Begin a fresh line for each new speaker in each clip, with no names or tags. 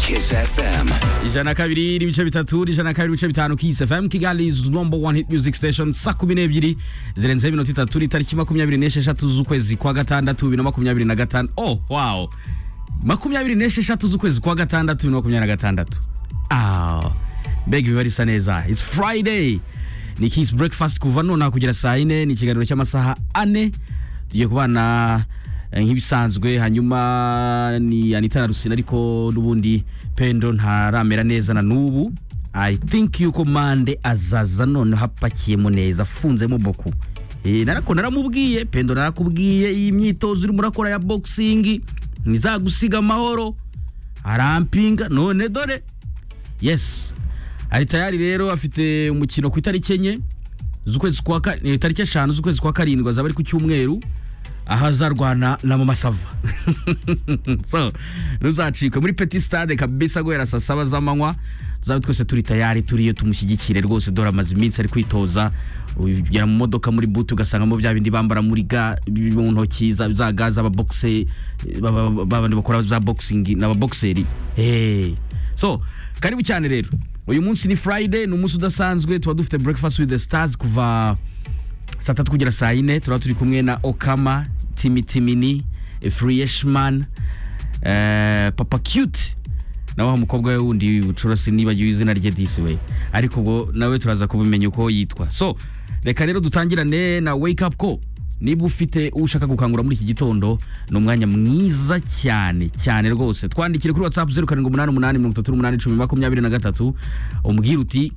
Kiss FM.
ijana na kabiri n'ibice bitatu ijana na kabiri n'ibice bitanu Kiss FM Kigali is number one hit music station saa kumi n'ebyiri zirenzeho iminota itatu ni tariki makumyabiri n'esheshatu z'ukwezi kwa gatandatu bibiri na makumyabiri na gatanu oh wow makumyabiri n'esheshatu z'ukwezi kwa gatandatu bibiri na makumyabiri na gatandatu ah mbega ibiba risa neza it's friday ni Kiss breakfast kuva nonaha kugera saa yine ni ikiganiro cy'amasaha ane tugiye kubana Eh, nk'ibisanzwe hanyuma ni anita na rusina ariko n'ubundi pendo ntaramera neza na n'ubu i think yuko mande azaza noneho apakiyemo neza afunzemo boku Eh, narako naramubwiye pendo narakubwiye iyi myitozo urimo urakora ya boxing ntizagusiga amahoro arampinga none dore yes ari tayari rero afite umukino ku itariki enye z'ukwezi kwa ka- eh, tariki eshanu z'ukwezi kwa karindwi azaba ari ku cyumweru aho azarwana na mu masava so ruzacika muri petit stade kabisa guhera saa saba z'amanywa tuzaba twese turi tayari turiyo tumushyigikire rwose dore amaze iminsi ari kwitoza ugera mu modoka muri butu ugasangamo bya bindi bambara muri ga mu ntoki za za ga z'ababokise babandi bakora za boxing n'ababokiseri hey. so karibu cyane rero uyu munsi ni friday ni umunsi udasanzwe tuba dufite breakfast with the stars kuva saa tatu kugera saa yine turaba turi kumwe na okama timitimini friyeshman eh, papa cute nawe wa mukobwa we wundi bucurasi nibagiwe izina rye disi we ariko ubwo nawe turaza kubimenya uko yitwa so reka rero dutangirane na wake up call niba ufite uwo ushaka gukangura muri iki gitondo ni umwanya mwiza cyane cyane rwose twandikire kuri whatsapp zeru karindwi umunani umunani mirongo itatu n'umunani cumi makumyabiri na gatatu umbwire uti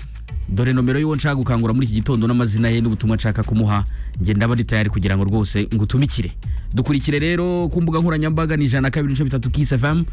dore nomero y'uwo nshaka gukangura muri iki gitondo n'amazina ye n'ubutumwa nshaka kumuha njye ndaba ndi tayari kugira ngo rwose ngutumikire dukurikire rero ku mbuga nkoranyambaga ni ijana na kabiri n'ibice bitatu kiss fm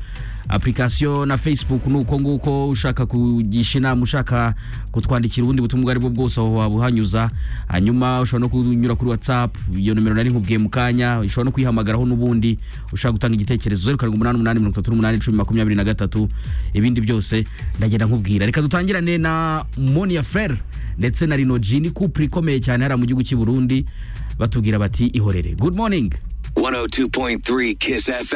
application na facebook ni uko nguko ushaka kugisha inama ushaka kutwandikira ubundi butumwa ubwo aribwo bwose aho waba uhanyuza hanyuma ushobora no kunyura kuri whatsapp iyo nomero nari nkubwiye mu kanya ushobora no kuyihamagaraho n'ubundi ushaka gutanga igitekerezo zeru karindwi umunani umunani mirongo itatu n'umunani cumi makumyabiri na gatatu ibindi byose ndagenda nkubwira reka dutangirane na monia fer ndetse na rinoji ni kupure ikomeye cyane hariya mu gihugu cy'i burundi batubwira bati ihorere good morning
102.3 Kiss FM.